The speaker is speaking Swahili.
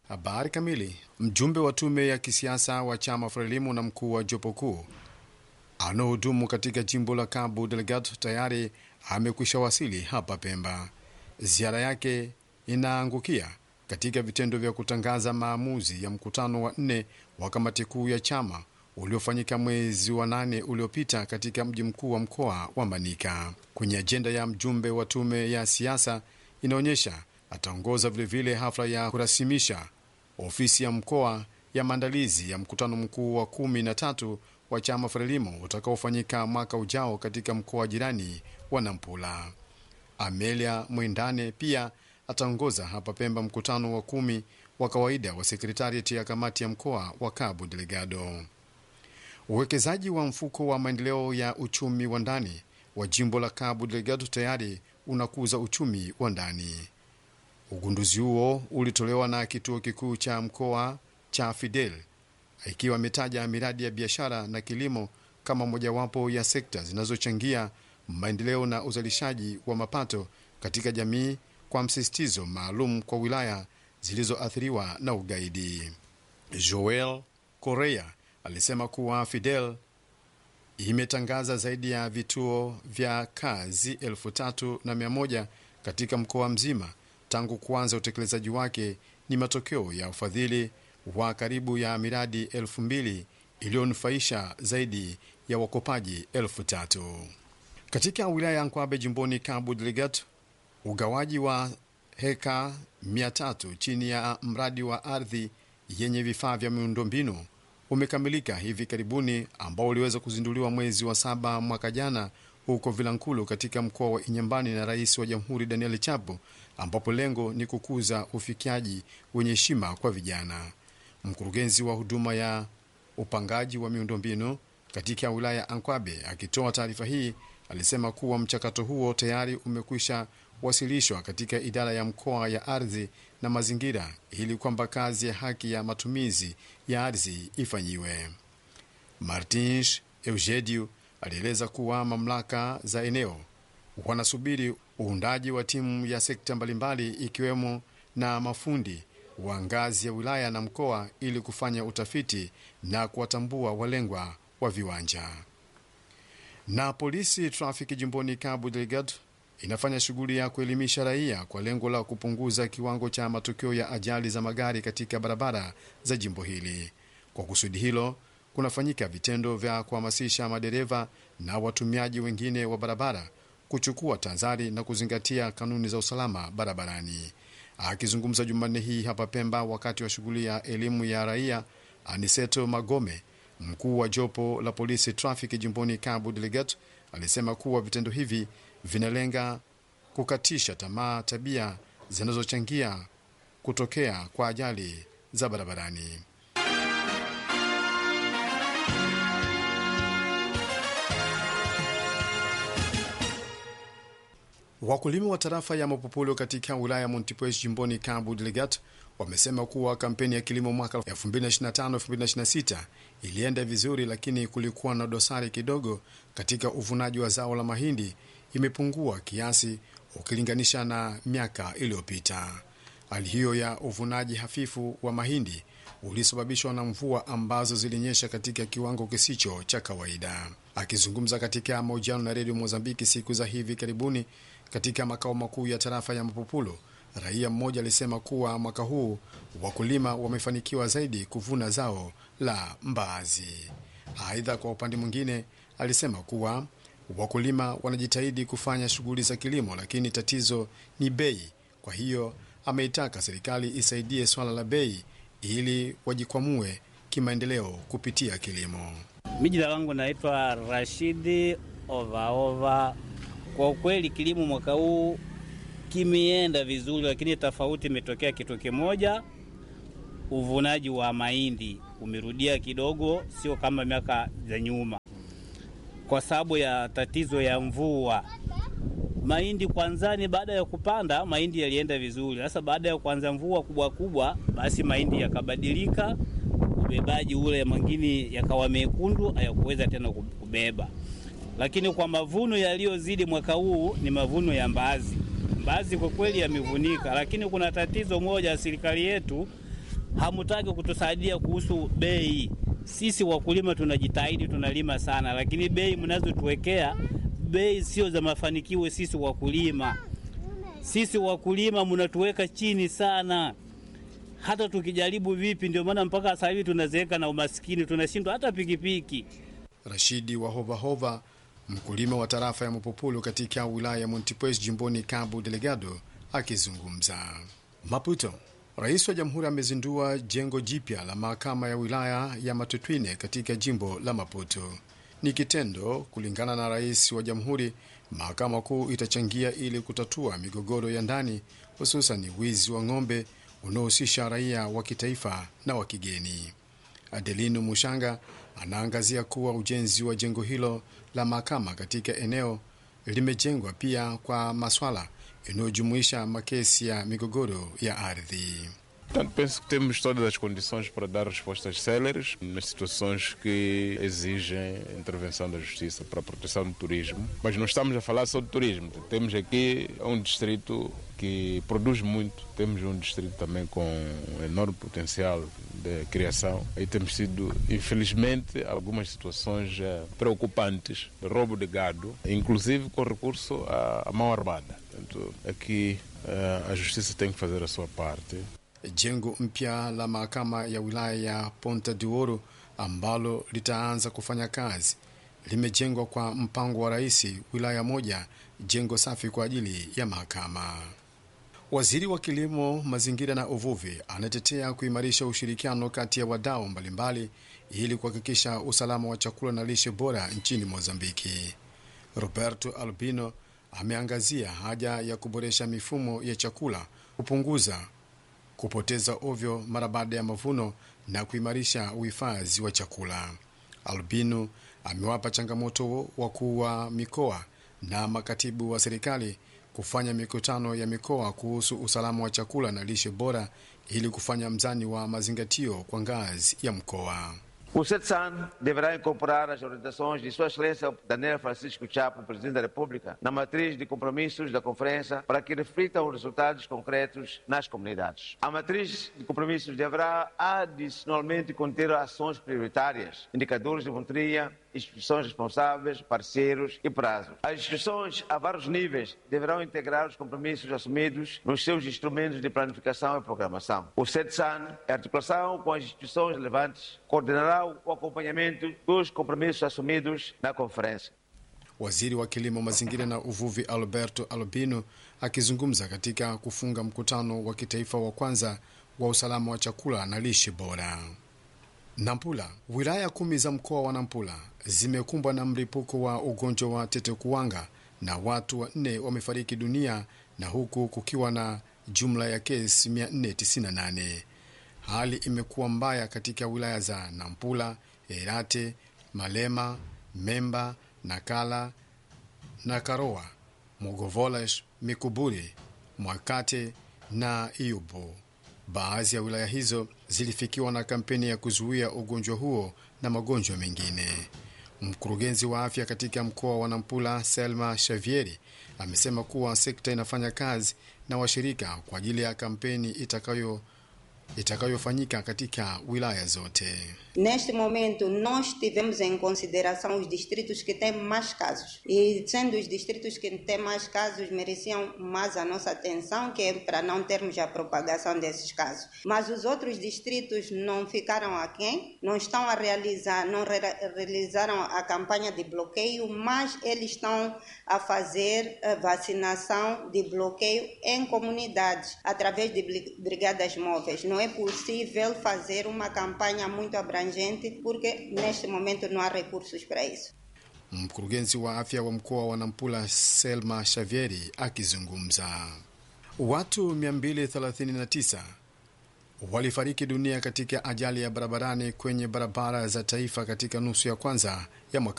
Habari kamili. Mjumbe wa tume ya kisiasa wa chama Frelimu na mkuu wa jopo kuu anaohudumu katika jimbo la Cabo Delgado tayari amekwisha wasili hapa Pemba. Ziara yake inaangukia katika vitendo vya kutangaza maamuzi ya mkutano wa nne wa kamati kuu ya chama uliofanyika mwezi wa nane uliopita katika mji mkuu wa mkoa wa Manika. Kwenye ajenda ya mjumbe wa tume ya siasa inaonyesha ataongoza vilevile hafla ya kurasimisha ofisi ya mkoa ya maandalizi ya mkutano mkuu wa kumi na tatu wa chama Frelimo utakaofanyika mwaka ujao katika mkoa jirani wa Nampula. Amelia Mwendane pia ataongoza hapa Pemba mkutano wa kumi wa kawaida wa sekretariati ya kamati ya mkoa wa Cabo Delgado. Uwekezaji wa mfuko wa maendeleo ya uchumi wa ndani wa jimbo la Cabo Delgado tayari unakuza uchumi wa ndani. Ugunduzi huo ulitolewa na kituo kikuu cha mkoa cha Fidel, ikiwa imetaja miradi ya biashara na kilimo kama mojawapo ya sekta zinazochangia maendeleo na uzalishaji wa mapato katika jamii, kwa msisitizo maalum kwa wilaya zilizoathiriwa na ugaidi. Joel Correa alisema kuwa Fidel imetangaza zaidi ya vituo vya kazi elfu tatu na mia moja katika mkoa mzima tangu kuanza utekelezaji wake. Ni matokeo ya ufadhili wa karibu ya miradi elfu mbili iliyonufaisha zaidi ya wakopaji elfu tatu katika wilaya ya Nkwabe jimboni Cabo Delgado. Ugawaji wa heka 300 chini ya mradi wa ardhi yenye vifaa vya miundombinu umekamilika hivi karibuni, ambao uliweza kuzinduliwa mwezi wa saba mwaka jana huko Vilankulu katika mkoa wa Inyambani na rais wa jamhuri Daniel Chapo, ambapo lengo ni kukuza ufikiaji wenye heshima kwa vijana. Mkurugenzi wa huduma ya upangaji wa miundombinu katika wilaya ya Ankwabe akitoa taarifa hii alisema kuwa mchakato huo tayari umekwisha wasilishwa katika idara ya mkoa ya ardhi na mazingira ili kwamba kazi ya haki ya matumizi ya ardhi ifanyiwe. Martins Eugedio alieleza kuwa mamlaka za eneo wanasubiri uundaji wa timu ya sekta mbalimbali ikiwemo na mafundi wa ngazi ya wilaya na mkoa ili kufanya utafiti na kuwatambua walengwa wa viwanja. Na polisi trafiki jimboni Cabo Delgado inafanya shughuli ya kuelimisha raia kwa lengo la kupunguza kiwango cha matukio ya ajali za magari katika barabara za jimbo hili. Kwa kusudi hilo, kunafanyika vitendo vya kuhamasisha madereva na watumiaji wengine wa barabara kuchukua tahadhari na kuzingatia kanuni za usalama barabarani. Akizungumza Jumanne hii hapa Pemba wakati wa shughuli ya elimu ya raia, Aniseto Magome, mkuu wa jopo la polisi trafiki jimboni Cabo Delgado, alisema kuwa vitendo hivi vinalenga kukatisha tamaa tabia zinazochangia kutokea kwa ajali za barabarani. Wakulima wa tarafa ya Mapopolo katika wilaya ya Montepuez jimboni Cabo Delgado wamesema kuwa kampeni ya kilimo mwaka 2025-2026 ilienda vizuri, lakini kulikuwa na dosari kidogo katika uvunaji wa zao la mahindi, imepungua kiasi ukilinganisha na miaka iliyopita. Hali hiyo ya uvunaji hafifu wa mahindi ulisababishwa na mvua ambazo zilinyesha katika kiwango kisicho cha kawaida. Akizungumza katika mahojiano na redio Mozambiki siku za hivi karibuni katika makao makuu ya tarafa ya Mapupulo, raia mmoja alisema kuwa mwaka huu wakulima wamefanikiwa zaidi kuvuna zao la mbaazi. Aidha, kwa upande mwingine, alisema kuwa wakulima wanajitahidi kufanya shughuli za kilimo, lakini tatizo ni bei. Kwa hiyo ameitaka serikali isaidie swala la bei ili wajikwamue kimaendeleo kupitia kilimo. Mi jina langu naitwa Rashidi Ovaova. Kwa ukweli kilimo mwaka huu kimeenda vizuri, lakini tofauti imetokea kitu kimoja, uvunaji wa mahindi umerudia kidogo, sio kama miaka za nyuma, kwa sababu ya tatizo ya mvua. Mahindi kwanzani, baada ya kupanda mahindi yalienda vizuri. Sasa baada ya kuanza mvua kubwa kubwa, basi mahindi yakabadilika, ubebaji ule mengine yakawa mekundu, hayakuweza tena kubeba. Lakini kwa mavuno yaliyozidi mwaka huu ni mavuno ya mbaazi. Mbaazi kwa kweli yamevunika, lakini kuna tatizo moja, serikali yetu hamutaki kutusaidia kuhusu bei. Sisi wakulima tunajitahidi, tunalima sana, lakini bei mnazotuwekea bei sio za mafanikio. Sisi wakulima, sisi wakulima mnatuweka chini sana, hata tukijaribu vipi. Ndio maana mpaka sasa hivi tunazeeka na umaskini, tunashindwa hata pikipiki. Rashidi wa Hovahova, mkulima wa tarafa ya Mapopolo katika wilaya ya Montepuez jimboni Cabo Delgado, akizungumza Maputo. Rais wa jamhuri amezindua jengo jipya la mahakama ya wilaya ya Matutwine katika jimbo la Maputo. Ni kitendo, kulingana na rais wa jamhuri, mahakama kuu itachangia ili kutatua migogoro ya ndani, hususan wizi wa ng'ombe unaohusisha raia wa kitaifa na wa kigeni. Adelino Mushanga anaangazia kuwa ujenzi wa jengo hilo la mahakama katika eneo limejengwa pia kwa maswala inayojumuisha makesi ya migogoro ya ardhi. Portanto, penso que temos todas as condições para dar respostas céleres nas situações que exigem a intervenção da Justiça para a proteção do turismo. Mas não estamos a falar só de turismo. Temos aqui um distrito que produz muito. Temos um distrito também com um enorme potencial de criação. E temos sido, infelizmente, algumas situações eh, preocupantes de roubo de gado, inclusive com recurso à, à mão armada. Portanto, aqui eh, a Justiça tem que fazer a sua parte. Jengo mpya la mahakama ya wilaya ya Ponta de Oro ambalo litaanza kufanya kazi limejengwa kwa mpango wa rais wilaya moja, jengo safi kwa ajili ya mahakama. Waziri wa Kilimo, Mazingira na Uvuvi anatetea kuimarisha ushirikiano kati ya wadau mbalimbali ili kuhakikisha usalama wa chakula na lishe bora nchini Mozambiki. Roberto Albino ameangazia haja ya kuboresha mifumo ya chakula, kupunguza kupoteza ovyo mara baada ya mavuno na kuimarisha uhifadhi wa chakula. Albino amewapa changamoto wakuu wa mikoa na makatibu wa serikali kufanya mikutano ya mikoa kuhusu usalama wa chakula na lishe bora ili kufanya mzani wa mazingatio kwa ngazi ya mkoa. O CETSAN deverá incorporar as orientações de Sua Excelência Daniel Francisco Chapo, Presidente da República, na matriz de compromissos da Conferência para que reflitam os resultados concretos nas comunidades. A matriz de compromissos deverá adicionalmente conter ações prioritárias, indicadores de monitoria, instituições responsáveis, parceiros e prazo. As instituições a vários níveis deverão integrar os compromissos assumidos nos seus instrumentos de planificação e programação. O CETSAN, em articulação com as instituições relevantes, coordenará o acompanhamento dos compromissos assumidos na conferência. Waziri wa Kilimo, Mazingira na Uvuvi Alberto Albino akizungumza katika kufunga mkutano wa kitaifa wa kwanza wa usalama wa chakula na lishe bora. Nampula. Wilaya kumi za mkoa wa Nampula zimekumbwa na mlipuko wa ugonjwa wa tetekuwanga na watu wanne wamefariki dunia na huku kukiwa na jumla ya kesi 498. Hali imekuwa mbaya katika wilaya za Nampula, Erate, Malema, Memba, Nakala, Nakaroa, Mogovolesh, Mikuburi, Mwakate na Iubo. Baadhi ya wilaya hizo zilifikiwa na kampeni ya kuzuia ugonjwa huo na magonjwa mengine. Mkurugenzi wa afya katika mkoa wa Nampula, Selma Shavieri, amesema kuwa sekta inafanya kazi na washirika kwa ajili ya kampeni itakayo itakayofanyika katika wilaya zote. Neste momento, nós tivemos em consideração os distritos que têm mais casos. E sendo os distritos que têm mais casos, mereciam mais a nossa atenção, que é para não termos a propagação desses casos. Mas os outros distritos não ficaram aquém, não estão a realizar, não re realizaram a campanha de bloqueio, mas eles estão a fazer a vacinação de bloqueio em comunidades, através de brigadas móveis. Não é possível fazer uma campanha muito abrangente porque neste momento não há recursos para isso. Mkurugenzi wa afya wa mkoa wa Nampula Selma Shavieri akizungumza. Watu 239 walifariki dunia katika ajali ya barabarani kwenye barabara za taifa katika nusu ya kwanza ya mwaka